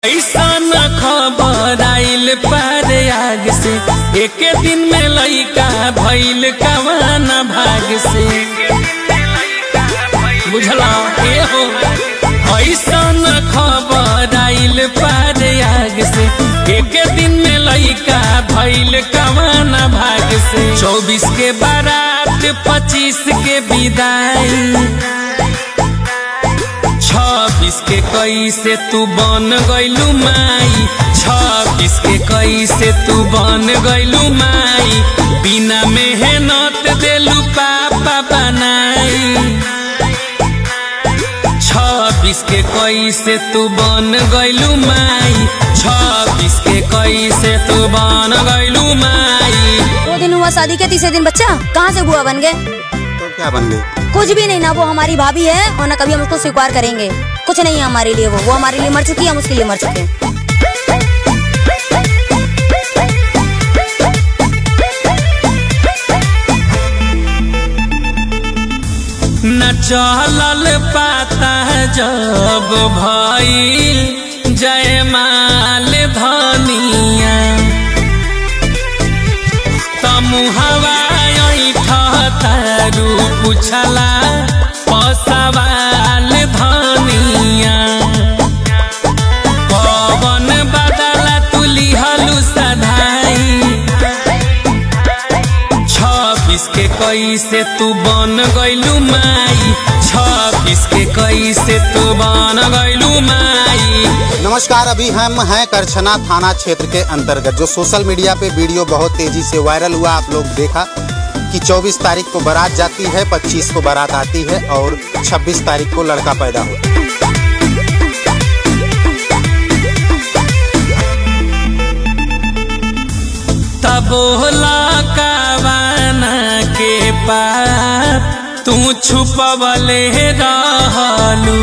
ऐसन खबर आइल पार आग से एके दिन में लइका भइल कवाना भाग से बुझला ए हो ऐसन खबर आइल पार आग से एके दिन में लइका भइल कवाना भाग से चौबीस के बारात पच्चीस के विदाई छब्बीस के कैसे तू बन गइलू माई छब्बीस के कैसे तू बन गइलू माई बिना मेहनत देलू पापा बनाई छब्बीस के कैसे तू बन गइलू माई छब्बीस के कैसे तू बन गइलू माई दो दिन हुआ शादी के तीसरे दिन बच्चा कहाँ से बुआ बन गए तो क्या बन गई कुछ भी नहीं ना वो हमारी भाभी है और ना कभी हम उसको स्वीकार करेंगे कुछ नहीं है हमारे लिए वो वो हमारे लिए मर चुकी है हम उसके लिए मर चुके हैं न चलल पाता जब भइल जयमाल धनिया तमुहवा तारू पुछला पसवाल धनिया पवन बदला तुली हलू सधाई छब्बीस के कैसे तू बन गइलू माई छब्बीस के कैसे तू बन गइलू माई नमस्कार अभी हम हैं करछना थाना क्षेत्र के अंतर्गत जो सोशल मीडिया पे वीडियो बहुत तेजी से वायरल हुआ आप लोग देखा कि 24 तारीख को बारात जाती है 25 को बारात आती है और 26 तारीख को लड़का पैदा हुआ तबोला कावाना के पाप तू छुपवले रहलू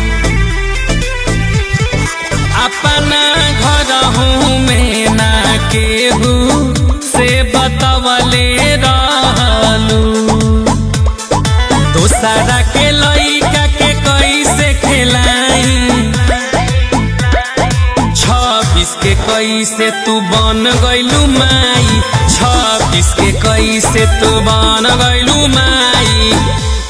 अपना घर हूँ में ना केहू से बतवले रहलू दोसरा के लइका के कैसे खेलाई छब्बीस के कैसे तू बन गइलू माई छब्बीस के कैसे तू बन गइलू माई